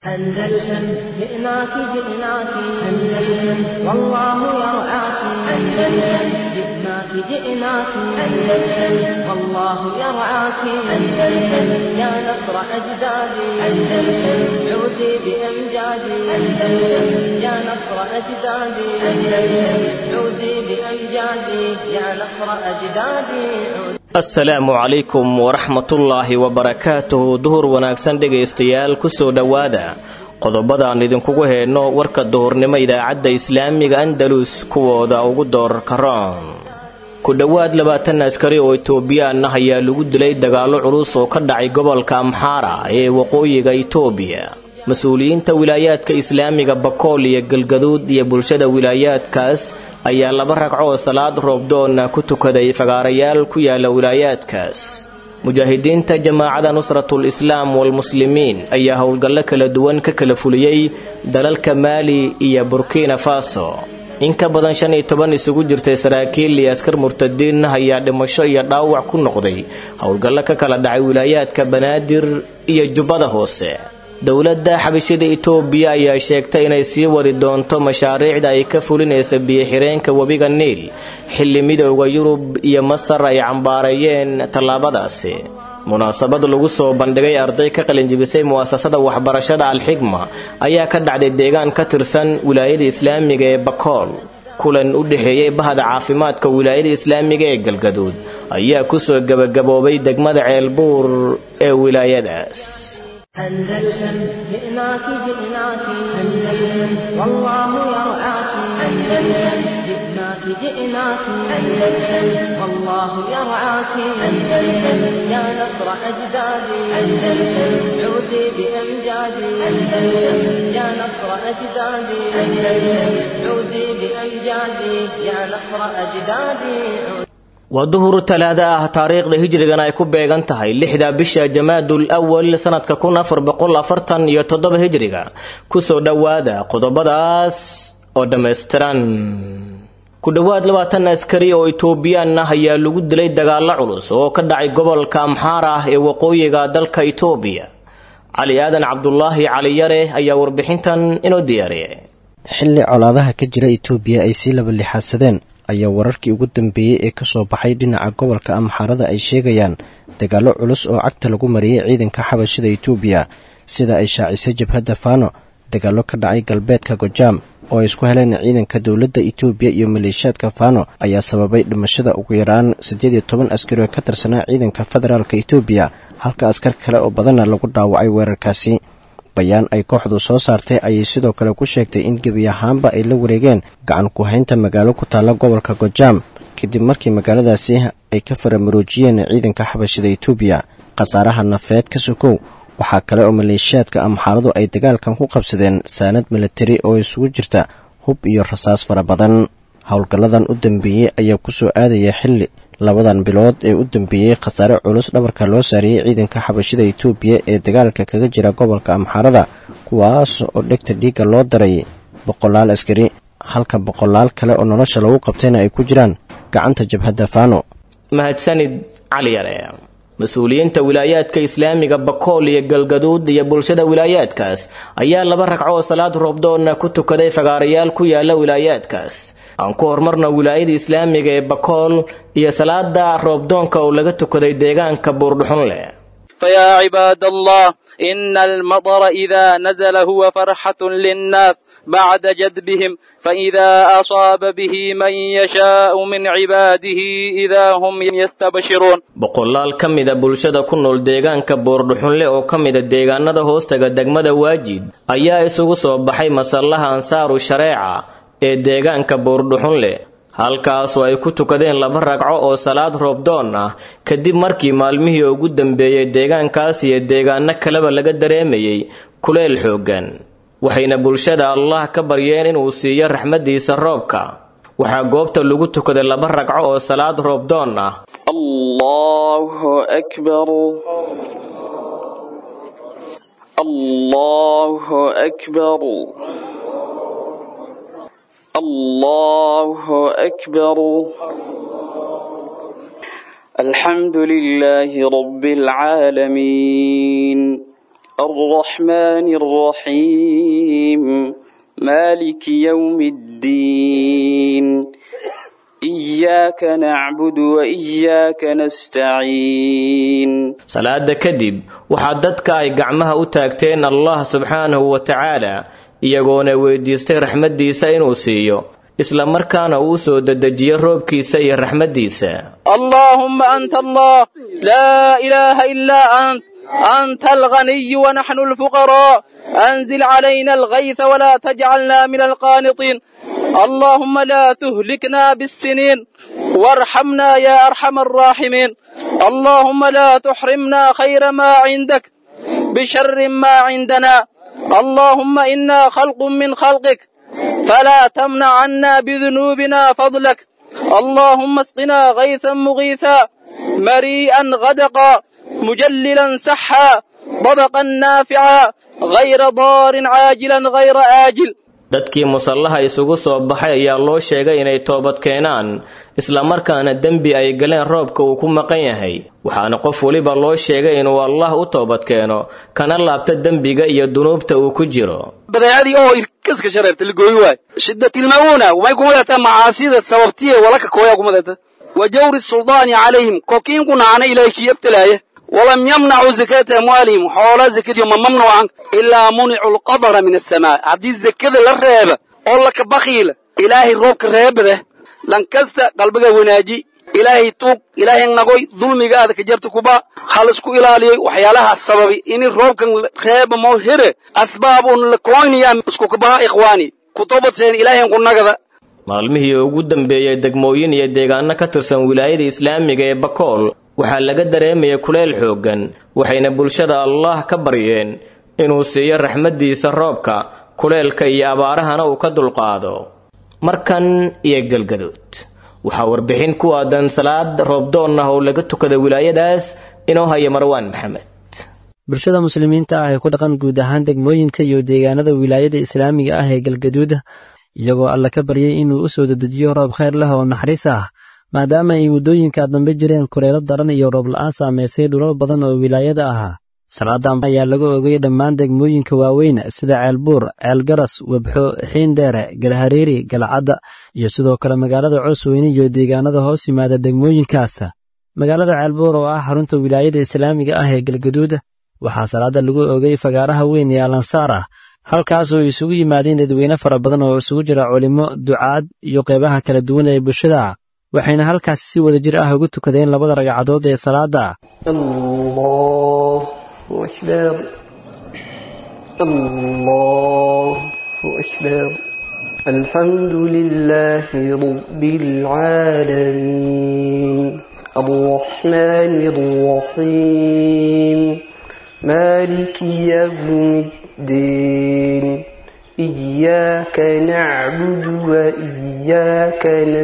أندلسن جئناك جئناك أندلسن والله يرعاك أندلسن جئناك جئناك أندلسن والله يرعاك أندلسن يا نصر أجدادي أندلسن عودي بأمجادي أندلسن يا نصر أجدادي أندلسن عودي بأمجادي يا نصر أجدادي عودي asalaamu calaykum waraxmatullaahi wabarakaatuhu duhur wanaagsan dhegaystayaal kusoo dhowaada qodobadaan idinkugu heenno warka duhurnimo idaacadda islaamiga andalus kuwooda ugu doorarka roon ku dhowaad labaatan askari oo itoobiyaan ah ayaa lagu dilay dagaallo culus oo ka dhacay gobolka amxaara ee waqooyiga itoobiya mas-uuliyiinta wilaayaadka islaamiga bakool iyo galgaduud iyo bulshada wilaayaadkaas ayaa laba ragco oo salaad roobdoonna ku tukaday fagaarayaal ku yaala wilaayaadkaas mujaahidiinta jamaacada nusratul islaam walmuslimiin ayaa howlgallo kala duwan ka kala fuliyey dalalka maali iyo burkina faso in ka badan shan iyo toban isugu jirtay saraakiil iyo askar murtadiin ayaa dhimasho iyo dhaawac ku noqday howlgallo ka kala dhacay wilaayaadka banaadir iyo jubbada hoose dowladda xabashida itoobiya ayaa sheegtay inay sii wadi doonto mashaariicda ay ka fulinaysa biyo-xireenka webiga niil xilli midowda yurub iyo masar ay cambaareeyeen tallaabadaasi munaasabad lagu soo bandhigay arday ka qalinjibisay mu'asasada waxbarashada alxigma ayaa ka dhacday deegaan ka tirsan wilaayada islaamiga ee bakool kulan u dhexeeyey bahda caafimaadka wilaayada islaamiga ee galgaduud ayaa kusoo gebagaboobay degmada ceelbuur ee wilaayadaas أندلسن جئناك جئناك أندلسن والله يرعاك أندلسن جئناك جئناك أندلسن والله يرعاك أندلسن يا نصر أجدادي أندلسن عودي بأمجادي أندلسن يا نصر أجدادي أندلسن عودي بأمجادي يا نصر أجدادي عودي waa duhur talaada ah taariikhda hijrigan ay ku beegan tahay lixda bisha jamaadul awal sanadka kun afar boqol afartan iyo toddoba hijriga kusoo dhowaada qodobadaas oo dhammaystiran ku dhowaad labaatan askari oo itoobiyaan ah ayaa lagu dilay dagaallo culus oo ka dhacay gobolka amxaar ah ee waqooyiga dalka itoobiya cali aadan cabdulaahi caliyare ayaa warbixintan inoo diyaariyay xilli colaadaha ka jira itoobiya ay sii laba lixaadsadeen ayaa wararkii ugu dambeeyey ee kasoo baxay dhinaca gobolka amxaarada ay sheegayaan dagaallo culus oo cagta lagu mariyey ciidanka xabashida itoobiya sida ay shaacisay jabhadda faano dagaallo ka dhacay galbeedka gojaam oo ay isku heleen ciidanka dowladda itoobiya iyo maleeshiyaadka faano ayaa sababay dhimashada ugu yaraan siddeed iyo toban askari oo ka tirsanaa ciidanka federaalka itoobiya halka askar kale oo badanna lagu dhaawacay weerarkaasi bayaan ay kooxdu soo saartay ayay sidoo kale ku sheegtay in gebi ahaanba ay la wareegeen gacan ku-haynta magaalo ku taalla gobolka gojaam kadib markii magaaladaasi ay ka faramaroojiyeen ciidanka xabashida itoobiya khasaaraha nafeed ka sokow waxaa kale oo maleeshiyaadka amxaaradu ay dagaalkan ku qabsadeen saanad milatari oo isugu jirta hub iyo rasaas fara badan howlgalladan u dambeeyey ayaa kusoo aadaya xilli labadan bilood ee u dambeeyey khasaare culus dhabarka loo saariyey ciidanka xabashida itoobiya ee dagaalka kaga jira gobolka amxaarada kuwaas oo dhegta dhiigga loo daray boqolaal askari halka boqolaal kale oo nolosha lagu qabtayna ay ku jiraan gacanta jabhadda faano mahadsanid cali yare mas-uuliyiinta wilaayaadka islaamiga bakool iyo galgaduud iyo bulshada wilaayaadkaas ayaa laba ragco oo salaad roobdoonna ku tukaday fagaarayaal ku yaala wilaayaadkaas aan ku horumarno wilaayada islaamiga ee bakool iyo salaada roobdoonka oo laga tukaday deegaanka buurdhuxun leh فيا عباد الله إن المطر إذا نزل هو فرحة للناس بعد جدبهم فإذا أصاب به من يشاء من عباده إذا هم يستبشرون boqolaal ka mida bulshada ku nool deegaanka buurdhuxunle oo ka mida deegaanada hoostaga degmada waajid ayaa isugu soo baxay masallaha ansaaru shareeca ee deegaanka buurdhuxunle halkaasoo ay ku tukadeen laba ragco oo salaad roobdoon ah kadib markii maalmihii ugu dambeeyey deegaankaas iyo deegaano kaleba laga dareemayey kuleel xooggan waxayna bulshada allah ka baryeen inuu siiyo raxmaddiisa roobka waxaa goobta lagu tukaday laba ragco oo salaad roobdoon ah الله أكبر الله أكبر الله أكبر الحمد لله رب العالمين الرحمن الرحيم مالك يوم الدين إياك نعبد وإياك نستعين salaada kadib waxaa dadka ay gacmaha u taagteen allah subxaanahu wa tacaala iyagoona weydiistay raxmaddiisa inuu siiyo isla markaana uu soo dedejiyo roobkiisa iyo raxmaddiisa اللهم أنت الله لا إله إلا أنت أنت الغني ونحن الفقراء أنزل علينا الغيث ولا تجعلنا من القانطين اللهم لا تهلكنا بالسنين وارحمنا يا أرحم الراحمين اللهم لا تحرمنا خير ما عندك بشر ما عندنا اللهم إنا خلق من خلقك فلا تمنع عنا بذنوبنا فضلك اللهم اسقنا غيثا مغيثا مريئا غدقا مجللا سحا طبقا نافعا غير ضار عاجلا غير آجل dadkii musallaha isugu soo baxay ayaa loo sheegay inay toobad keenaan islamarkaana dembi ay galeen roobka uu ku maqan yahay waxaana qof weliba loo sheegay inuu allah u toobad keeno kana laabta dembiga iyo dunuubta uu ku jiro badeecadii oo irkaska shareerta ligooyi waay shiddatilma'uuna way kuma dartaa macaasida sababtiye walaka kooyaa kuma darta wa jawri suldaani calayhim kokiinku naana ilaahay kii abtalaaya walam yamnacuu zakata amwaalihim xoolaa zakadiyo ma mamnuucan ilaa municu lqadara min asamaa haddii zakada la reeba oo laka bakiila ilaahay roobka reebada lankasta qalbiga wanaaji ilaahay tuug ilaahay nagoy dulmigaada ka jarta kuba hal isku ilaaliyoy waxyaalaha sababi ini roobkan reeba moo here asbaab un la koynayaa isku kabaha ikhwaani ku tobadseen ilaahay ku nagada maalmihii ugu dambeeyey degmooyin iyo deegaano ka tirsan wilaayada islaamiga ee bakool waxaa laga dareemayay kuleyl xooggan waxayna bulshada allah ka baryeen inuu siiyo raxmaddiisa roobka kuleylka iyo abaarahana uu ka dulqaado markan iyo galgaduud waxaa warbixin ku aadan salaad roobdoon ah oo laga tukada wilaayadaas inoo haya marwaan maxamed bulshada muslimiinta ah ee ku dhaqan guud ahaan degmooyinka iyo deegaanada wilaayada islaamiga ah ee galgaduud iyagoo alla ka baryay inuu u soo dedejiyo roob khayr leh oo naxariis ah maadaama ay muddooyinka dambe jireen kuleelo daran iyo roob la'aan saamaysay dhulal badan oo wilaayada ahaa salaadan ayaa laga ogay dhammaan degmooyinka waaweyn sida ceelbuur ceelgaras webxo xiindheere galhareeri galcadda iyo sidoo kale magaalada coosweyne iyo deegaanada hoos yimaada degmooyinkaas magaalada ceelbuur oo ah xarunta wilaayada islaamiga ah ee galgaduud waxaa salaada lagu ogay fagaaraha weyn ee alansaar ah halkaas oo isugu yimaadeen dadweyne fara badan oo isugu jira culimo ducaad iyo qeybaha kala duwan ee bulshada waxayna halkaasi si wada jir ah ugu tukadeen labada ragcadood ee salaada أكبر الله أكبر الحمد لله رب العالمين الرحمن الرحيم مالك يوم الدين إياك نعبد وإياك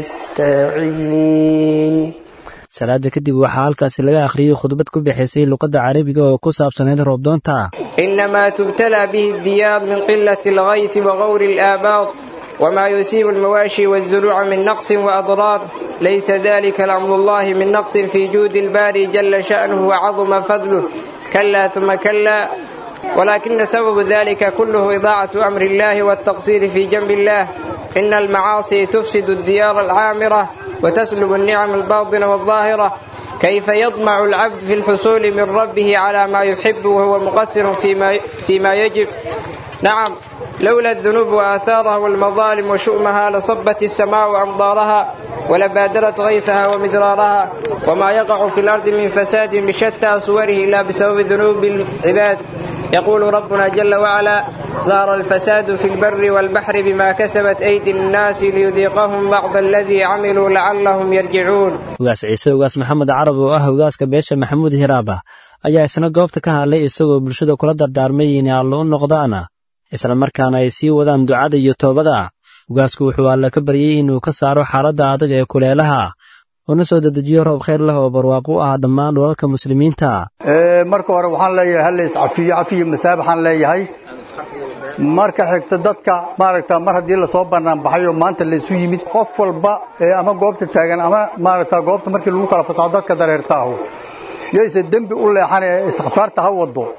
نستعين salaada kadib waxaa halkaasi laga akhriyey khudbad ku bixaysay luqadda carabiga oo ku saabsanayd roobdoonta إنما تبتلى به الديار من قلة الغيث وغور الآباط وما يصيب المواشي والزروع من نقص وأضرار ليس ذلك لأمر الله من نقص في جود الباري جل شأنه وعظم فضله كلا ثم كلا ولكن سبب ذلك كله إضاعة أمر الله والتقصير في جنب الله إن المعاصي تفسد الديار العامرة وتسلب النعم الباطنة والظاهرة كيف يطمع العبد في الحصول من ربه على ما يحب وهو مقصر فيما, فيما يجب نعم لولا الذنوب وآثارها والمظالم وشؤمها لصبت السماء أمطارها ولبادرت غيثها ومدرارها وما يقع في الأرض من فساد بشتى صوره إلا بسبب ذنوب العباد يقول ربنا جل وعلا ظهر الفساد في البر والبحر بما كسبت أيدي الناس ليذيقهم بعض الذي عملوا لعلهم يرجعون ugaas ciise ugaas maxamed carab oo ah ugaaska beesha maxamuud hiraaba ayaa isna goobta ka hadlay isagoo bulshada kula dardaarmay inay allo u noqdaan isla markaana ay sii wadaan ducada iyo toobada ugaasku wuxuu alle ka baryey inuu ka saaro xaaladda adag ee kuleelaha una soo dedejiyo roob khayr leh oo barwaaqo u ah dhammaan dhulalka muslimiinta marka hore waxaan leeyahay hallays cafiyo cafiyo masaabaxaan leeyahay marka xigta dadka maaragta mar haddii lasoo banaanbaxay oo maanta laysu yimid qof walba ama goobta taagan ama maaragta goobta markii lagu kala fasaxo dadka dareertaahu yayse dembi u leexan ee istikfaarta ha wado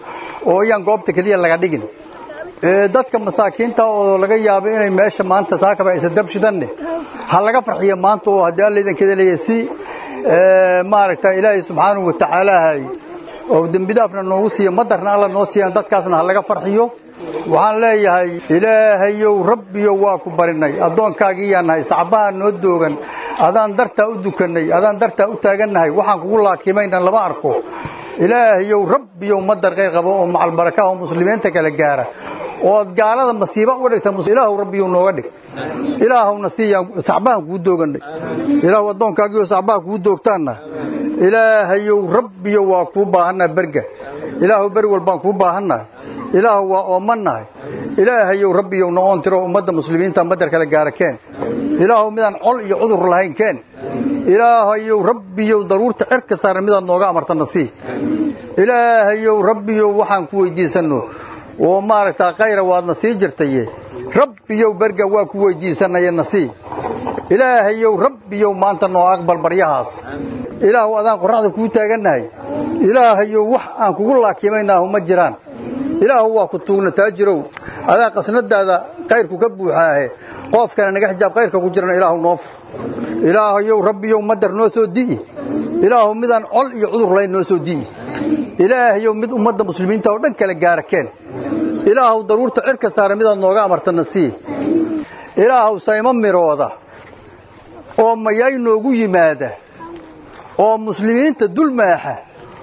oo yaan goobta keliya laga dhigin dadka masaakiinta oo laga yaabo inay meesha maanta saakaba aysa dabshidanne ha laga farxiyo maanta oo haddii alla idankeeda leeyahay si maaragta ilaahay subxaanahu watacaalaahay oo dembi dhaafna noogu siiyo madarna alla noo siiyaan dadkaasna ha laga farxiyo waxaan leeyahay ilaahayow rabbiyow waa ku barinay addoonkaagiiyaan nahay sacbaha noo doogan adaan dartaa u dukannay adaan dartaa u taagannahay waxaan kugu laakimayna lama arko ilaahayow rabbiyow madar qayr qabo oo macalbarakaha oo muslimiinta kala gaara ood gaalada masiiba uga dhigta ilaahu rabbiyow nooga dhig ilaahowna siiyaan sacbahan kuu doogannay ilaahu addoonkaagiioo sacbaha kuu doogtaanna ilaahayow rabbiyow waa kuu baahannaha berga ilaahu beri walbaan kuu baahannahay ilaahu waa oomannahay ilaahayow rabbiyow noqon tiro ummadda muslimiinta madar kala gaara keen ilaahu midaan col iyo cudur lahayn keen ilaahayow rabbiyow daruurta cer kastaana midaad nooga amartana sii ilaahayow rabbiyow waxaan ku weydiisanno oo maaragtaa khayra waadna sii jirtaye rabbiyow berga waa ku weydiisanaya na sii ilaahayow rabbiyow maanta noo aqbal baryahaas ilaahu adaan qorraxda kuu taagannahay ilaahayow wax aan kugu laakimaynaahu ma jiraan ilaahu waa ku tuugna taajirow adaa qasnadaada kayrku ka buuxaahe qoofkana naga xijaab kayrka ku jirana ilaahu noo fur ilaahayow rabbiyow madar noo soo di'i ilaahu midaan col iyo cudur layn noo soo di'i ilaahayow mid ummadda muslimiinta oo dhan kala gaara keen ilaahu daruurta cirka saara midaad nooga amartana sii ilaahu saymo mirooda oo mayay noogu yimaada oo muslimiinta dulmaaxa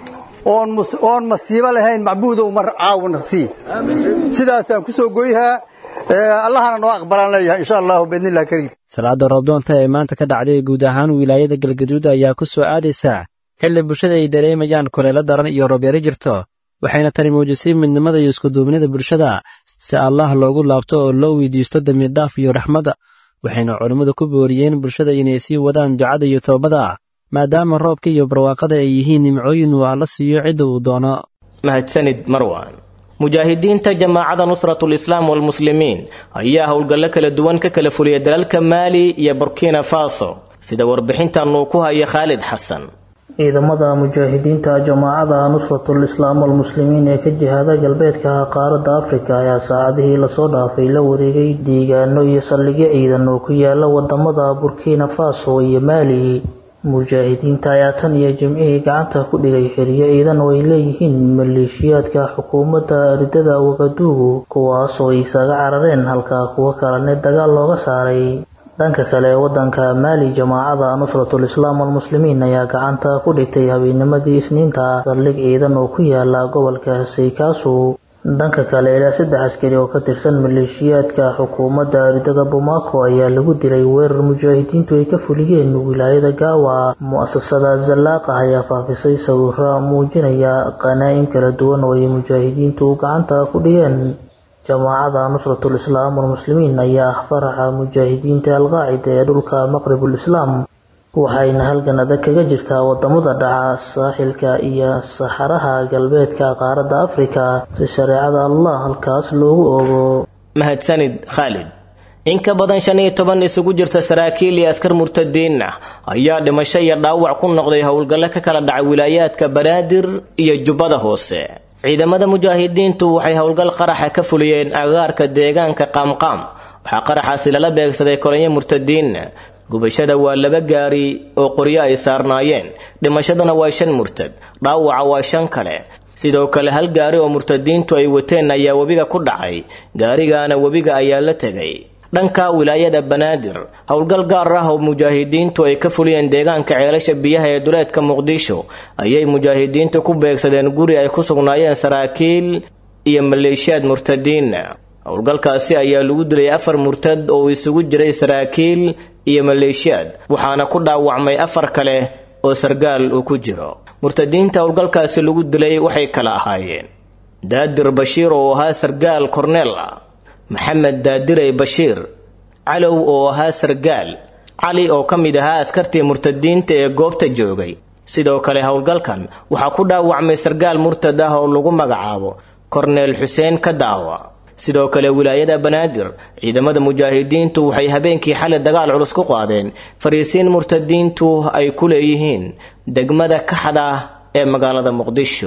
oon masiibo lahayn macbuudow mar caawna sii sidaasaan ku soo goyhaa allahana noo aqbalaan leeyahay insha allahu biidnillahi kariim salaada roobdoonta ee maanta ka dhacday guud ahaan wilaayada galgaduud ayaa ku soo aadaysaa xilli bulshada ay dareemayaan kuleelo daran iyo roobyaro jirto waxayna tani muujisay midnimada iyo iskuduubnida bulshada si allah loogu laabto oo loo weydiisto dembidhaaf iyo raxmadda waxayna culimmadu ku booriyeen bulshada inay sii wadaan ducada iyo toobada maadaama roobka iyo barwaaqada ay yihiin nimcooyin uu alla siiyo cidda uu doono mahadsanid marwan mujaahidiinta jamaacada nusratul islaam walmuslimiin ayaa howlgallo kala duwan ka kala fuliyay dalalka maali iyo burkina faso sida warbixintan uu ku haya khaalid xasan ciidamada mujaahidiinta jamaacada nusratul islaam walmuslimiin ee ka jihaada galbeedka qaaradda afrika ayaa saacadihii lasoo dhaafay la wareegay deegaano iyo saldhigyo ciidan oo ku yaala wadamada burkina faso iyo maali mujaahidiinta ayaa tan iyo jimcihii gacanta ku dhigay xiriyo ciidan oo ay leeyihiin maleeshiyaadka xukuumadda ridada wagaduugu kuwaasoo isaga carareen halka kuwo kalene dagaal looga saaray dhanka kale wadanka maali jamaacada nusratul islaam walmuslimiin ayaa gacanta ku dhigtay habeenimadii isniinta saldhig ciidan oo ku yaala gobolka saykaasu dhanka kale ilaa saddex askari oo ka tirsan maleeshiyaadka xukuumadda ridada bomaako ayaa lagu dilay weerar mujaahidiintu ay ka fuliyeen wilaayada gaawa mu-asasada zallaaqa ayaa faafisay sawiro muujinaya qanaa'im kala duwan oo ay mujaahidiintu gacanta ku dhigeen jamaacada nusratul islaam walmuslimiin ayaa ah faraxa mujaahidiinta alqaacida ee dhulka maqribul islaam waxayna halgan adag kaga jirtaa wadamada dhaca saaxilka iyo saxaraha galbeedka qaaradda afrika si shareecada allah halkaas loogu oogo mahadsanid khaalid in ka badan shan iyo toban isugu jirta saraakiil iyo askar murtadiin ah ayaa dhimasho iyo dhaawac ku noqday howlgallo ka kala dhacay wilaayaadka banaadir iyo jubbada hoose ciidamada mujaahidiintu waxay howlgal qaraxa ka fuliyeen agaarka deegaanka qaamqaam waxaa qaraxaasi lala beegsaday koronyo murtadiin gubashada waa laba gaari oo qoryo ay saarnaayeen dhimashadana waa shan murtad dhaawaca waa shan kale sidoo kale hal gaari oo murtadiintu ay wateen ayaa webiga ku dhacay gaarigaana webiga ayaa la tegay dhanka wilaayada banaadir howlgal gaar ah oo mujaahidiintu ay ka fuliyeen deegaanka ceelasha biyaha ee duleedka muqdisho ayay mujaahidiintu ku beegsadeen guri ay ku sugnaayeen saraakiil iyo maleeshiyaad murtadiin howlgalkaasi ayaa lagu dilay afar murtad oo isugu jiray saraakiil iyo maleeshiyaad waxaana ku dhaawacmay afar kale oo sargaal uu ku jiro murtadiinta howlgalkaasi lagu dilay waxay kala ahaayeen daadir bashiir oo ahaa sargaal korneel ah maxamed daadirey bashiir calow oo ahaa sargaal cali oo ka mid ahaa askartii murtadiinta ee goobta joogay sidoo kale howlgalkan waxaa ku dhaawacmay sargaal murtad ah oo lagu magacaabo korneel xuseen ka daawa sidoo kale wilaayada banaadir ciidamada mujaahidiintu waxay habeenkii xalay dagaal culus ku qaadeen fariisiin murtadiintu ay ku leeyihiin degmada kaxda ee magaalada muqdisho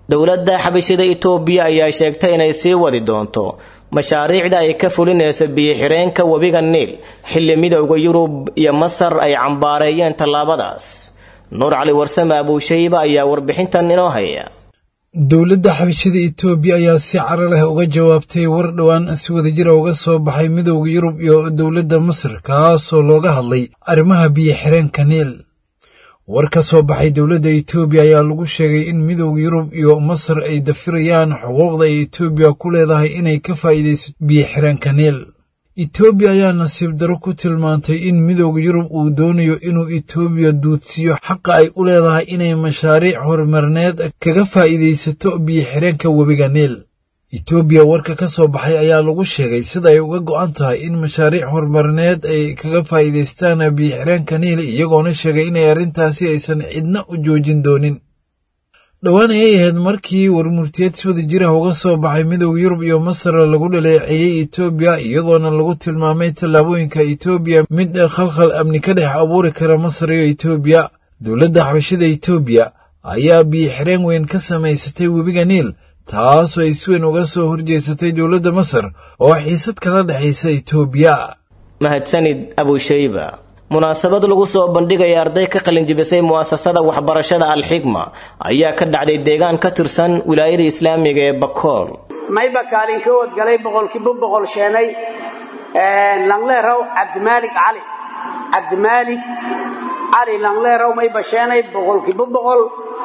dowladda xabashida itoobiya ayaa sheegtay inay sii wadi doonto mashaariicda ay ka fulinaysa biyo-xireenka webiga niil xilli midowda yurub iyo masar ay cambaareeyeen tallaabadaas nuur cali warsame abuushayba ayaa warbixintan inoo haya dowladda xabashida itoobiya ayaa si caro leh uga jawaabtay war dhowaan si wadajira uga soo baxay midowda yurub iyo dowladda masar kaasoo looga hadlay arrimaha biyo-xireenka niil war ka soo baxay dowladda itoobiya ayaa lagu sheegay in midowda yurub iyo masar ay dafirayaan xuquuqda ay itoobiya ku leedahay inay ka faa'iidaysato biyo-xireenka niil itoobiya ayaa nasiib daro ku tilmaantay in midowda yurub uu doonayo inuu itoobiya duudsiiyo xaqa ay u leedahay inay mashaariic horumarineed kaga faa'iidaysato biyo-xireenka webiga niil itoobiya warka ka soo baxay ayaa lagu sheegay sida ay uga go'an tahay in mashaariic horumarineed ay kaga faa'iidaystaan biyo-xireenka niil iyagoona sheegay inay arrintaasi aysan cidna u joojin doonin dhowaan ayay ahayd markii warmurtiyeed si wada jiraha uga soo baxay midowda yurub iyo masar lagu dhaleeceeyey itoobiya iyadoona lagu tilmaamay tallaabooyinka itoobiya mid khalkhal amni ka dhex abuuri kara masar iyo itoobiya dowladda xabashida itoobiya ayaa biyo-xireen weyn ka samaysatay webiga niil taasoo ay si weyn uga soo horjeesatay dowladda masar oo xiisad kala dhexaysa itoobiya mahadsanid abushayba munaasabad lagu soo bandhigaya arday ka qalinjibisay mu'asasada waxbarashada alxigma ayaa ka dhacday deegaan ka tirsan wilaayada islaamiga ee bakool mayba kaalin ka wadgalay boqolkiiba boqol sheenay langleerow cabdimaalik cali cabdimaalik cali langleerow mayba sheenay boqolkiiba boqol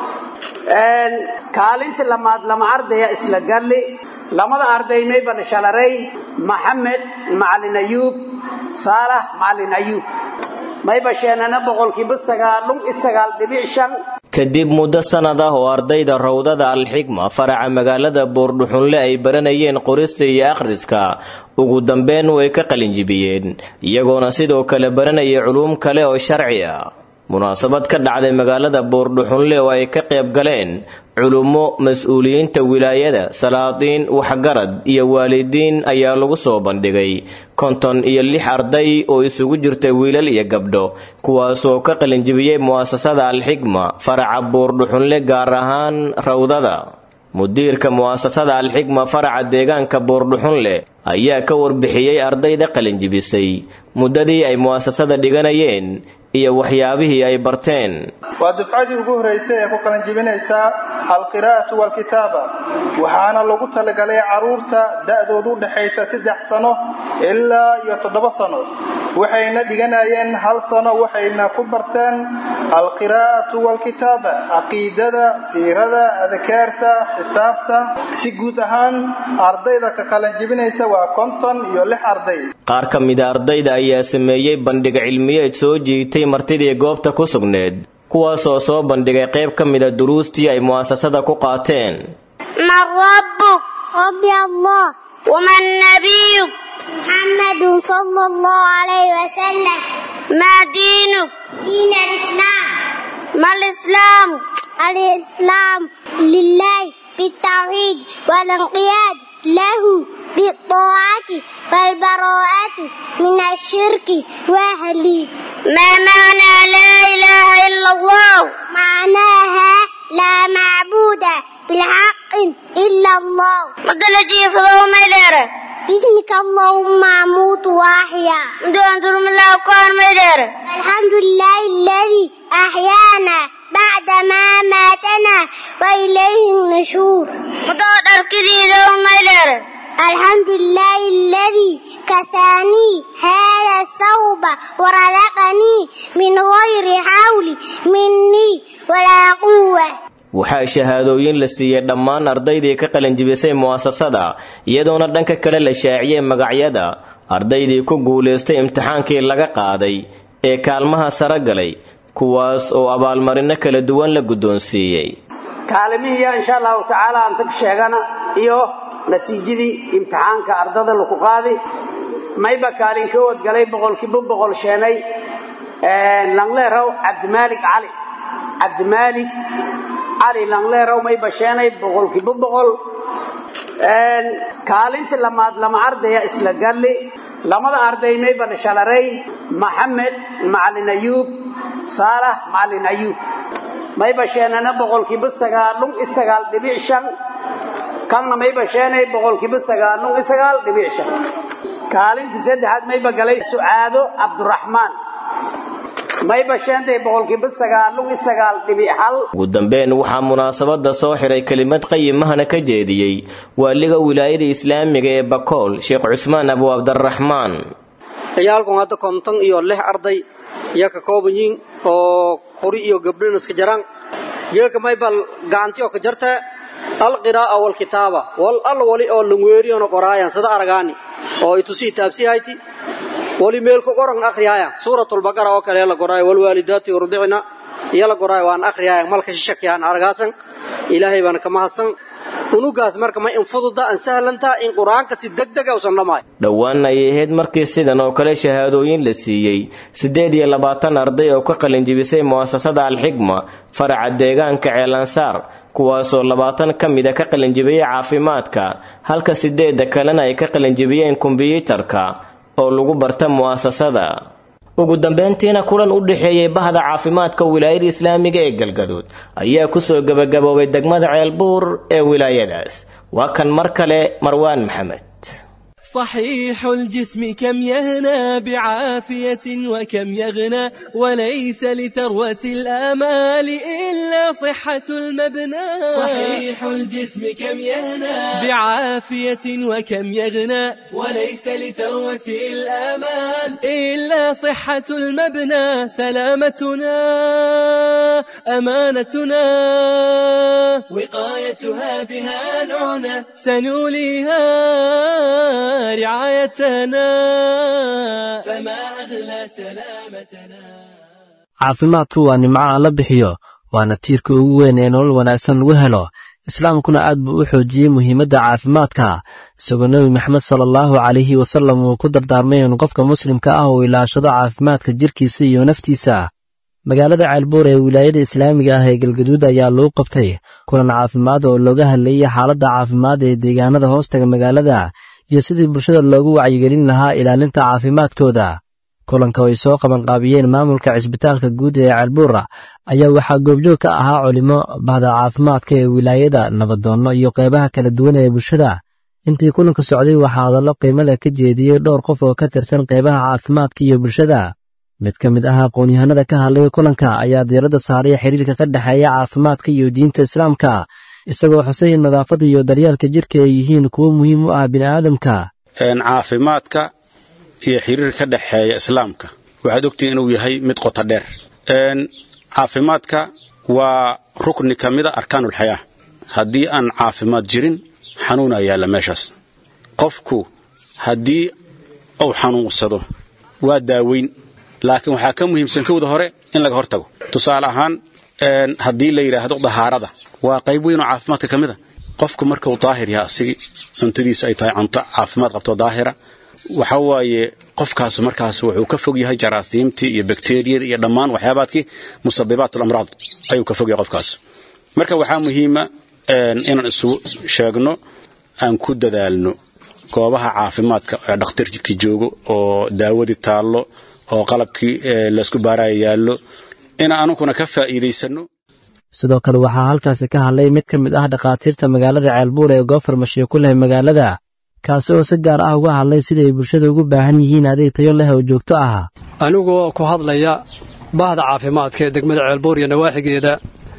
kaalinta lamaad lama ardaya isla galli lamada arday mayba dhashalaray maxamed macalin ayuub saalax macalin ayuub mayba sheenana boqolkiiba sagaalun isagaal dhibic shan kadib muddo sannad ah oo ardayda rawdada alxigma faraca magaalada boordhuxunle ay baranayeen qorista iyo akhriska ugu dambeyn way ka qalinjibiyeen iyagoona sidoo kale baranaya culuum kale oo sharci ah munaasabad ka dhacday magaalada boordhuxunle oo ay ka qayb galeen culummo mas-uuliyiinta wilaayada salaadiin waxgarad iyo waalidiin ayaa lagu soo bandhigay konton iyo lix arday oo isugu jirta wiilal iyo gabdho kuwaasoo ka qalinjibiyey mu'asasada alxigma faraca boordhuxunle gaar ahaan rawdada mudiirka mu'asasada alxigma faraca deegaanka boordhuxunle ayaa ka warbixiyey ardayda qalinjibisay muddadii ay mu'asasada dhiganayeen iyo waxyaabihii ay barteen waa dufcadii ugu horraysay ee ku qalanjibinaysaa alqiraa'atu waalkitaaba waxaana lagu talagalay carruurta da'doodu u dhexaysa saddex sano ilaa iyo toddoba sano waxayna dhiganayeen hal sano waxayna ku barteen alqiraa'atu waalkitaaba caqiidada siirada adkaarta xisaabta si guud ahaan ardayda ka qalanjibinaysa waa konton iyo lix arday qaar ka mida ardayda ayaa sameeyey bandhig cilmiyeed soo jiitay martidii goobta ku sugneed kuwaasoo soo bandhigay qayb ka mida duruustii ay mu'asasada ku qaateen man rabbuk rabbi allah waman nabiyuk muxammadun sala allahu calayhi wasalam maa diinuk diin alislaam ma lislaam alislaam lilahi بالتوحيد والانقياد له بالطاعة والبراءة من الشرك وأهله ما معنى لا إله إلا الله معناها لا معبود بالحق إلا الله مثل جيفه ميلره باسمك اللهم أموت وأحيا دون ترم الله كون ميلره الحمد لله الذي أحيانا بعد ما ماتنا وإليه النشور متوتر كريدو ميلره الحمد لله الذي كساني هذا الثوب ورزقني من غير حول مني ولا قوة waxaa shahaadooyin la siiyey dhammaan ardaydii ka qalinjibisay mu'asasada iyadoona dhanka kale la shaaciyey magacyada ardaydii ku guulaystay imtixaankii laga qaaday ee kaalmaha sare galay kuwaas oo abaalmarino kala duwan la guddoonsiiyey kaalimihiiya insha allahu tacaala aan tag sheegana iyo natiijadii imtixaanka ardada laku qaadi mayba kaalin ka wadgalay boqolkiiba boqol sheenay langleerow cabdimaalik cali cabdimaalik cali langleerow mayba sheenay boqolkiiba boqol kaalinta lamaad lama ardaya isla galli lamada arday mayba dhashalaray maxamed macalin ayuub saalax macalin ayuub mayba sheenana boqolkiiba sagaalun i sagaal dhibic shan kanna mayba sheenay boqolkiiba sagaalun i sagaal dhibic shan kaalintii saddexaad mayba galay sucaado cabduraxmaan mayba sheentay boqolkiiba sagaalun i sagaal dhibic hal ugu dambeyn waxaa munaasabada soo xiray kelimad qayimahana ka jeediyey waaliga wilaayada islaamiga ee bakool sheekh cusmaan abu cabdiraxmaan ciyaalkun hadda konton iyo lix arday iyo ka kooban yihiin oo kuri iyo gabdhona iska jaraan geeka maybal gacanti oo ka jarta alqiraa'a walkitaaba wal al wali oo langweeriyona qoraayan sida aragaani oo itusii taabsihayti wali meelka qoran akhriyaayan suuratulbaqara oo kale la qoraayo walwaalidaati yurdicna iyo la qoraayo waan akhriyaayan malka shishakiyaan aragaasan ilaahay baana ka mahadsan unugaas marka ma in fududa an sahlantaa in qur-aanka si degdega usan dhamaayo dhowaan ayay ahayd markii sidan oo kale shahaadooyin la siiyey siddeed iyo labaatan arday oo ka qalinjibisay mu'asasada alxigma faraca deegaanka ceelansaar kuwaasoo labaatan ka mida ka qalinjibiyey caafimaadka halka siddeedda kalena ay ka qalinjibiyeen kombiyuutarka oo lagu barta mu'asasada ugu dambeyntiina kulan u dhexeeyey bahda caafimaadka wilaayada islaamiga ee galgaduud ayaa kusoo gebagaboobay degmada ceelbuur ee wilaayadaas waa kan mar kale marwaan maxamed صحيح الجسم كم يهنى بعافية وكم يغنى وليس لثروة الآمال إلا صحة المبنى صحيح الجسم كم يهنى بعافية وكم يغنى وليس لثروة الآمال إلا صحة المبنى سلامتنا أمانتنا وقايتها بها نعنى سنوليها رعايتنا فما أغلى سلامتنا caafimaadku waa nimco aan la bixiyo waana tiirka ugu weyn ee nolol wanaagsan lagu helo islaamkuna aad buu u xoojiyey muhiimadda caafimaadka isagoo nebi maxamed sala allahu calayhi wasallam uu ku dardaarmay in qofka muslimka ah uu ilaashado caafimaadka jirkiisa iyo naftiisa magaalada ceelbuur ee wilaayada islaamiga ah ee galgaduud ayaa lagu qabtay kulan caafimaad oo looga hadlayey xaaladda caafimaad ee deegaanada hoostaga magaalada iyo sidii bulshada loogu wacyigelin lahaa ilaalinta caafimaadkooda kulanka ay soo qabanqaabiyeen maamulka cisbitaalka guud ee ceelbuura ayaa waxaa goobjoog ka ahaa culimo bahda caafimaadka ee wilaayada nabadoonno iyo qeybaha kala duwan ee bulshada intii kulanka socday waxaa hadallo qiimo leh ka jeediyey dhowr qof oo ka tirsan qeybaha caafimaadka iyo bulshada mid ka mid ah aqoon-yahanada ka hadlay kulanka ayaa diiradda saaray xiriirka ka dhexeeya caafimaadka iyo diinta islaamka isagoo xusay in nadaafadda iyo daryeelka jirka ay yihiin kuwo muhiim u ah bini'aadamka caafimaadka iyo xiriirka ka dhexeeya islaamka waxaad ogtihiin inuu yahay mid qoto dheer caafimaadka waa rukni ka mida arkaanulxayaa haddii aan caafimaad jirin xanuunaa yaalla meeshaas qofku haddii uu xanuunsado waa daaweyn laakiin waxaa ka muhiimsan kowda hore in laga hortago tusaale ahaan haddii la yidhaahdo dahaarada waa qayb weyn oo caafimaadka ka mid a qofku markuu daahir yaha asigii cuntadiisu ay tahay cunto caafimaad qabto daahira waxa waaye qofkaas markaas wuxuu ka fog yahay jaraasiimtii iyo bakteriyada iyo dhammaan waxyaabaadkii musabibaat amraad ayuu ka fog yahay qofkaas marka waxaa muhiima inaan isu sheegno aan ku dadaalno goobaha caafimaadka ee dhakhtarkii joogo oo daawadii taallo oo qalabkii laysku baaraya yaallo inaan anunkuna ka faa'iidaysanno sidoo kale waxaa halkaasi ka hadlay mid ka mid ah dhakhaatiirta magaalada ceelbuur ee goofar mashiyo ku leh magaalada kaasi oo si gaar ah uga hadlay sida ay bulshada ugu baahan yihiin adeeg tayo leh oo joogto ah anigoo ku hadlaya bahda caafimaadka ee degmada ceelbuur iyo nawaaxigeeda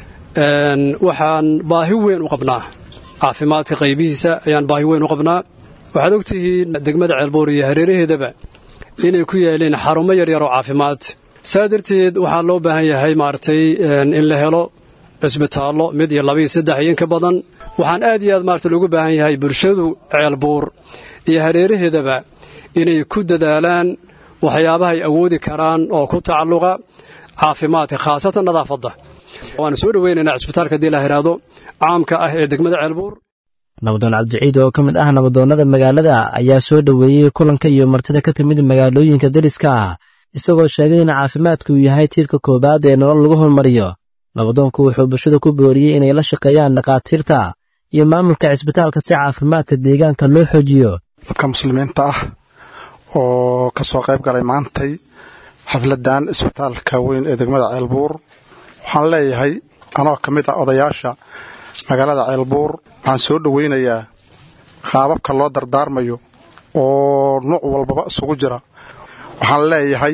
waxaan baahi weyn u qabnaa caafimaadka qaybihiisa ayaan baahi weyn u qabnaa waxaad ogtihiin degmada ceelbuur iyo hareeraheedaba inay ku yaaleen xarumo yaryar oo caafimaad saa darteed waxaa loo baahan yahay maaragtay in la helo cisbitaallo mid iyo laba iyo saddex iyo inka badan waxaan aad iyo aad maarata loogu baahan yahay bulshadu ceelbuur iyo hareeraheedaba inay ku dadaalaan waxyaabaha ay awoodi karaan oo ku tacalluqa caafimaadka khaasatan nadaafadda waanu soo dhoweynaynaa cisbitaalka haddii la yidhaahdo caamka ah ee degmada ceelbuur nabadoon cabdiciid oo ka mid ah nabadoonnada magaalada ayaa soo dhoweeyey kulanka iyo martida ka timid magaalooyinka deriska ah isagoo sheegay in caafimaadku yahay tiirka koowaad ee nolol lagu hormariyo nabadoonku wuxuu bulshada ku booriyey inay la shaqeeyaan dhakhaatiirta iyo maamulka cisbitaalka si caafimaadka deegaanka loo xoojiyo dadka muslimiinta ah oo ka soo qayb galay maantay xafladan isbitaalka weyn ee degmada ceelbuur waxaan leeyahay anoo ka mid ah odayaasha magaalada ceelbuur waxaan soo dhowaynayaa qaababka loo dardaarmayo oo nuuc walbaba isugu jira waxaan leeyahay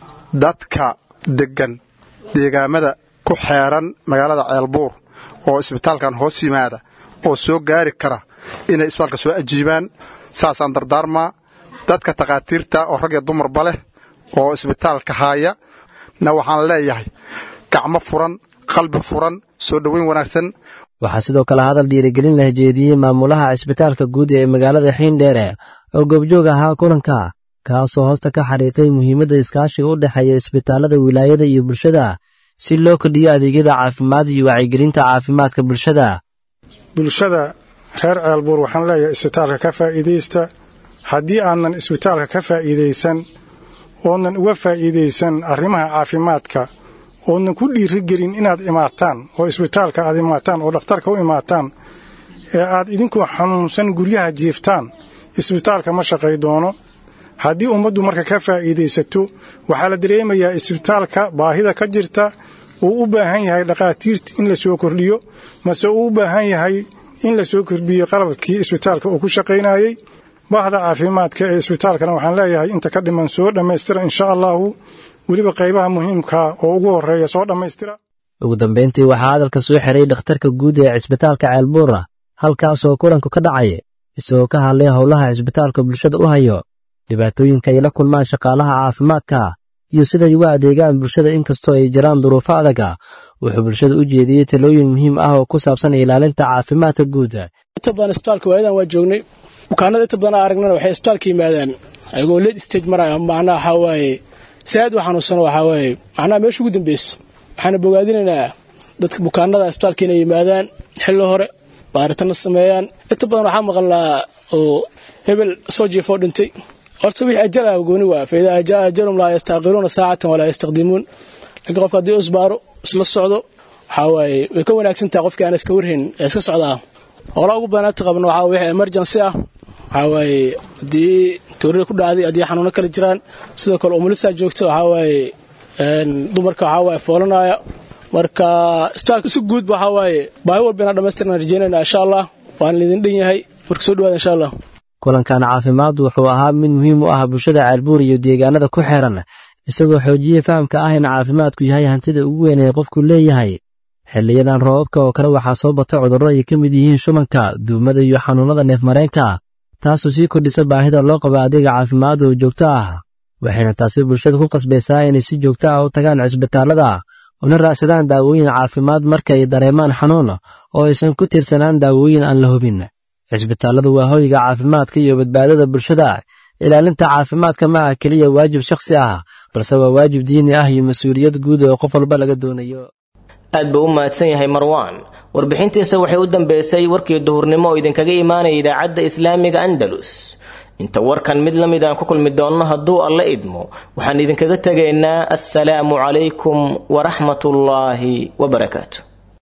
dadka deggan deegaamada ku xeeran magaalada ceelbuur oo isbitaalkan hoos yimaada oo soo gaari kara inay isbitaalka soo ajiibaan saasaan dardaarmaa dadka takhaatiirta oo rag iyo dumarba leh oo isbitaalka haaya na waxaan leeyahay gacmo furan qalbi furan soo dhoweyn wanaagsan waxaa sidoo kale hadal dhiirigelin la jeediyey maamulaha cisbitaalka guud ee magaalada xiindheere oo goobjoog ahaa kulanka kaasoo hoosta ka xariiqay muhiimadda iskaashiga u dhexeeya isbitaallada wilaayada iyo bulshada si loo kordhiyo adeegyada caafimaad iyo wacyigelinta caafimaadka bulshada bulshada reer ceelbuur waxaan leeyahay isbitaalka ka faa'iidaysta haddii aanan isbitaalka ka faa'iidaysan oonan uga faa'iidaysan arrimaha caafimaadka oonan ku dhiirigelin inaad imaataan oo isbitaalka aad imaataan oo dhakhtarka u imaataan ee aad idinkoo xanuunsan guryaha jiiftaan isbitaalka ma shaqay doono haddii ummaddu marka ka faa'iidaysato waxaa la dareemayaa isbitaalka baahida ka jirta uu u baahan yahay dhakhaatiirta in la soo kordhiyo mase uu u baahan yahay in la soo kordhiyo qalabkii isbitaalka uu ku shaqaynayey bahda caafimaadka ee isbitaalkana waxaan leeyahay inta ka dhiman soo dhammaystira insha allahu weliba qaybaha muhiimka oo ugu horreeya soo dhammaystira ugu dambayntii waxaa hadalka soo xiray dhakhtarka guud ee cisbitaalka ceelbuura halkaasoo kulanku ka dhacay isagoo ka hadlay howlaha cisbitaalka bulshada u hayo dhibaatooyinka ay la kulmaan shaqaalaha caafimaadka iyo siday uga adeegaan bulshada inkastoo ay jiraan duruufo adaga wuxuu bulshada u jeediyey talooyin muhiim ah oo ku saabsan ilaalinta caafimaadka guud inta badan isbitaalka waayadan waa joognay bukaanada inta badan aragnana waxay isbitaalka yimaadaan ayagoo late stage maraya macnaha waxaa waaye saad u xanuunsano waxaa waaye macnaha meesha ugu dambeyso waxaana bogaadinaynaa dadka bukaanada isbitaalka inay yimaadaan xilli hore baaritanna sameeyaan inta badan waxaa maqalnaa oo hebel soo jiifoo dhintay horta wixii ajala gooni waa fa idaa jaa ajalum laa yastaaqiruuna saacatan walaa yastaqdimuun laakiin qofka haddii isbaaro isla socdo waxaa waaye way ka wanaagsan tahay qofkii aan iska warhayn ee iska socdaa howlaa ugu badanaanta qabno waxaa wixii emergency ah waxaa waaye haddii toorari ku dhacday haddii xanuuno kala jiraan sidoo kale umulisaa joogta waxaa waaye dumarka waxaa waaye foolanaya marka isbitaalka si guud waxaa waaye baahi walba inaan dhamaystirnaan rajeynayna insha allah waan idin dhan yahay marka soo dhawaada insha allah kulankan caafimaad wuxuu ahaa mid muhiim u ah bulshada ceelbuur iyo deegaanada ku xeeran isagoo xoojiyey fahamka ah in caafimaadku yahay hantida ugu weyn ee qofku leeyahay xiliyadan roobabka oo kale waxaa soo bata cudurro ay ka mid yihiin shubanka duumada iyo xanuunnada neefmareenka taasoo sii kordhisa baahida loo qabo adeega caafimaad oo joogto ah waxayna taasi bulshada ku qasbaysaa inay si joogto ah u tagaan cisbitaallada una raacsadaan daawooyin caafimaad marka ay dareemaan xanuun oo aysan ku tiirsanaan daawooyin aan la hubin cisbitaalladu waa hoyga caafimaadka iyo badbaadada bulshada ilaalinta caafimaadka ma ah keliya waajib shakhsi ah balse waa waajib diini ah iyo mas-uuliyad guud oo qof walba laga doonayo aad buu u mahadsan yahay marwaan warbixintiisa waxay u dambeysay warkii duhurnimo oo idinkaga imaanaya idaacadda islaamiga andalus inta warkan mid la mid aan ku kulmi doonno hadduu alla idmo waxaan idinkaga tegaynaa assalaamu calaykum waraxmatullaahi wabarakaatu